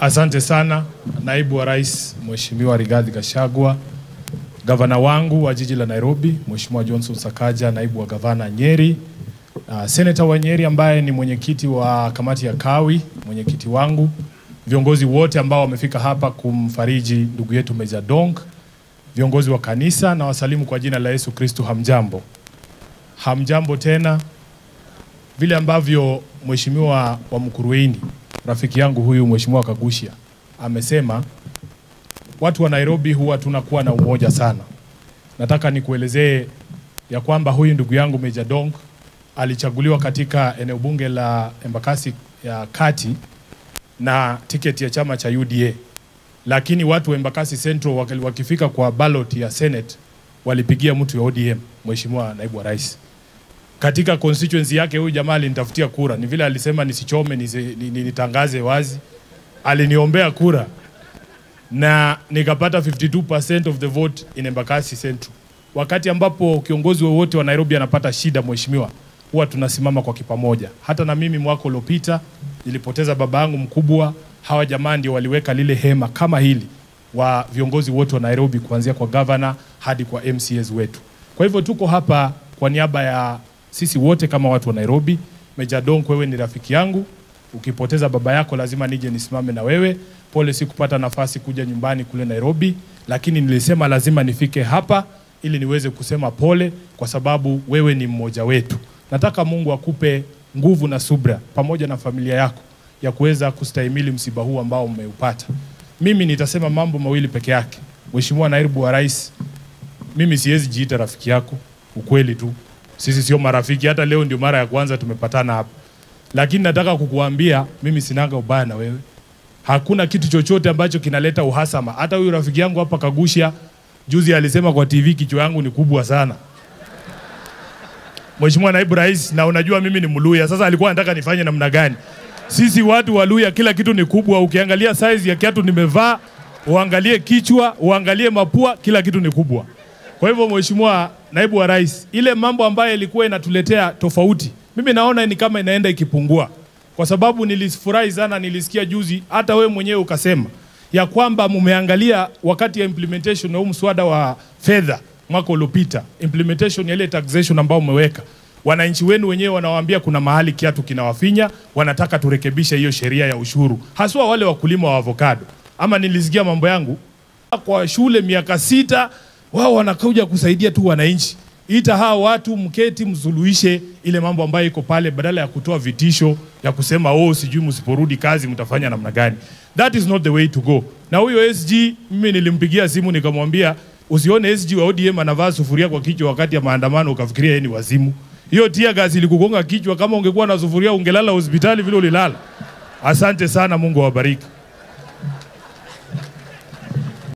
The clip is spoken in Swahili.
Asante sana naibu wa rais Mheshimiwa Rigathi Gachagua, gavana wangu wa jiji la Nairobi Mheshimiwa Johnson Sakaja, naibu wa gavana Nyeri, uh, seneta wa Nyeri ambaye ni mwenyekiti wa kamati ya Kawi, mwenyekiti wangu, viongozi wote ambao wamefika hapa kumfariji ndugu yetu Meja Dong, viongozi wa kanisa na wasalimu kwa jina la Yesu Kristo. Hamjambo, hamjambo tena. Vile ambavyo mheshimiwa wa Mkuruini rafiki yangu huyu mheshimiwa Kagushia amesema, watu wa Nairobi huwa tunakuwa na umoja sana. Nataka nikuelezee ya kwamba huyu ndugu yangu Meja Dong alichaguliwa katika eneo bunge la Embakasi ya kati na tiketi ya chama cha UDA, lakini watu wa Embakasi Central waki- wakifika kwa ballot ya Senate walipigia mtu ya ODM, mheshimiwa naibu wa rais katika constituency yake huyu jamaa alinitafutia kura. Ni vile alisema nisichome nisi- ni- ni- nitangaze wazi, aliniombea kura na nikapata 52% of the vote in Embakasi Central. Wakati ambapo kiongozi wowote wa Nairobi anapata shida, mheshimiwa, huwa tunasimama kwa kipamoja. Hata na mimi mwaka uliopita nilipoteza baba yangu mkubwa, hawa jamaa ndio waliweka lile hema kama hili wa viongozi wote wa Nairobi kuanzia kwa governor hadi kwa MCAs wetu. Kwa hivyo tuko hapa kwa niaba ya sisi wote kama watu wa Nairobi. Meja Donk, wewe ni rafiki yangu, ukipoteza baba yako lazima nije nisimame na wewe. Pole sikupata nafasi kuja nyumbani kule Nairobi, lakini nilisema lazima nifike hapa ili niweze kusema pole, kwa sababu wewe ni mmoja wetu. Nataka Mungu akupe nguvu na subra pamoja na familia yako ya kuweza kustahimili msiba huu ambao umeupata. Mimi nitasema mambo mawili peke yake. Mheshimiwa Naibu wa Rais, mimi siwezi jiita rafiki yako, ukweli tu. Sisi sio marafiki, hata leo ndio mara ya kwanza tumepatana hapa, lakini nataka kukuambia mimi sinanga ubaya na wewe. Hakuna kitu chochote ambacho kinaleta uhasama. Hata huyu rafiki yangu hapa Kagusha juzi alisema kwa TV kichwa yangu ni kubwa sana. Mheshimiwa Naibu Rais, na unajua mimi ni Mluya. Sasa alikuwa anataka nifanye namna gani? Sisi watu wa Luya kila kitu ni kubwa. Ukiangalia size ya kiatu nimevaa, uangalie kichwa, uangalie mapua, kila kitu ni kubwa. Kwa hivyo Mheshimiwa Naibu wa Rais, ile mambo ambayo ilikuwa inatuletea tofauti, mimi naona ni kama inaenda ikipungua, kwa sababu nilifurahi sana, nilisikia juzi hata wewe mwenyewe ukasema ya kwamba mumeangalia wakati ya implementation ya huu mswada wa fedha mwaka uliopita, implementation ya ile taxation ambao umeweka wananchi wenu wenyewe wanawaambia kuna mahali kiatu kinawafinya, wanataka turekebishe hiyo sheria ya ushuru, haswa wale wakulima wa avocado. Ama nilisikia mambo yangu kwa shule miaka sita, wao wanakuja kusaidia tu wananchi. Ita hawa watu mketi, msuluhishe ile mambo ambayo iko pale, badala ya kutoa vitisho ya kusema oh, sijui msiporudi kazi mtafanya namna gani. That is not the way to go. Na huyo SG mimi nilimpigia simu nikamwambia, usione SG wa ODM anavaa sufuria kwa kichwa wakati ya maandamano ukafikiria yeye ni wazimu. Hiyo tia gasi ilikugonga kichwa, kama ungekuwa na sufuria ungelala hospitali vile ulilala. Asante sana, Mungu awabariki.